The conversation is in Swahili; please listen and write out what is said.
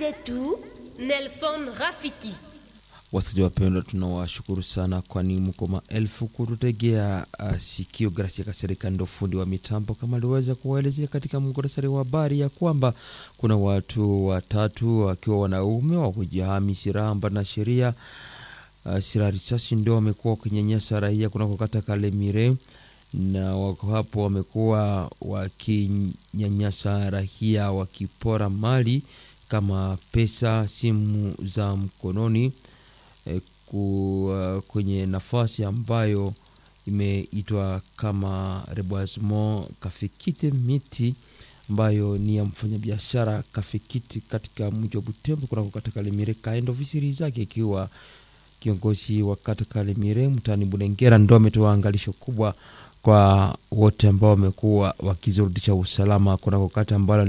zetu Nelson Rafiki. Wasikilizaji wapendwa, tunawashukuru sana, kwani mko maelfu kututegea uh, sikio. Gracia Kasereka ndo fundi wa mitambo, kama aliweza kuwaelezea katika muktasari wa habari ya kwamba kuna watu watatu wakiwa wanaume wa kujihami silaha mbali na sheria uh, silaha risasi ndio wamekuwa wakinyanyasa raia kunako kata Kalemire, na wako hapo wamekuwa wakinyanyasa raia wakipora mali kama pesa, simu za mkononi eh, ku, uh, kwenye nafasi ambayo imeitwa kama reboisement Kafikiti miti ambayo ni ya mfanyabiashara Kafikiti katika mji wa Butembo kunako kata Kalemire, kaenda ofisi zake ikiwa kiongozi wa kata Kalemire mtaani Bulengera ndo ametoa angalisho kubwa kwa wote ambao wamekuwa wakizurudisha usalama kunako kata ambalo